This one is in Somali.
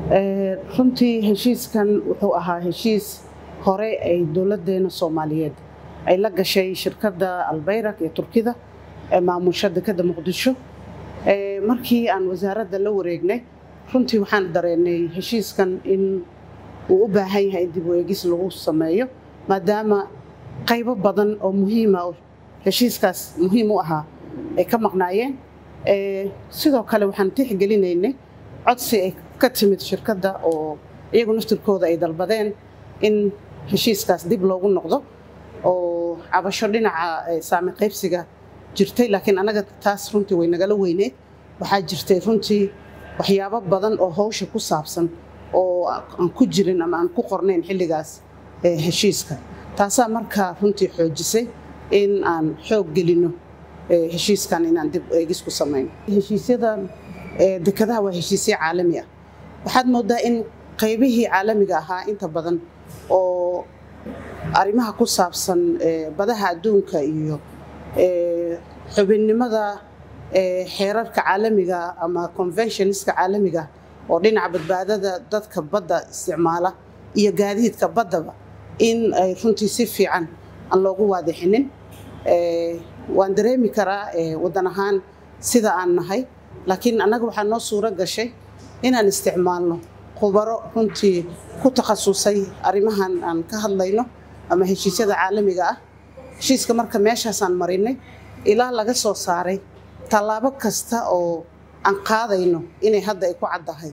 runtii heshiiskan wuxuu ahaa heshiis hore ay dowladeena soomaaliyeed ay la gashay shirkadda albayrak ee turkida ee maamusha dekeda muqdisho markii aan wasaaradda la wareegnay runtii waxaan dareenay heshiiskan in uu u baahan yahay in dib u eegis lagu sameeyo maadaama qaybo badan oo muhiima heshiiskaas muhiim u ahaa ay ka maqnaayeen sidoo kale waxaan tixgelinaynay codsi ay ka timid shirkadda oo iyagu naftirkooda ay dalbadeen in heshiiskaas dib loogu noqdo oo cabasho dhinaca saami qaybsiga jirtay laakiin anaga taas runtii way nagala weyneed waxaa jirtay runtii waxyaabo badan oo hawsha ku saabsan oo aan ku jirin ama aan ku qornayn xilligaas heshiiska taasaa markaa runtii xoojisay in aan xoog gelino heshiiskan inaan dib eegis ku samayno heshiisyadan dekadaha waa heshiisyo caalami ah waxaad moodaa in qaybihii caalamiga ahaa inta badan oo arrimaha ku saabsan badaha adduunka iyo xubinnimada xeerarka caalamiga ama conventionska caalamiga oo dhinaca badbaadada dadka badda isticmaala iyo gaadiidka baddaba in ay runtii si fiican aan loogu waadixinin waan dareemi karaa waddan ahaan sida aan nahay laakiin annaga waxaa noo suuro gashay inaan isticmaalno khubaro runtii ku takhasusay arrimahan aan ka hadlayno ama heshiisyada caalamiga ah heshiiska marka meeshaasaan marinay ilaa laga soo saaray tallaabo kasta oo aan qaadayno inay hadda ay ku caddahay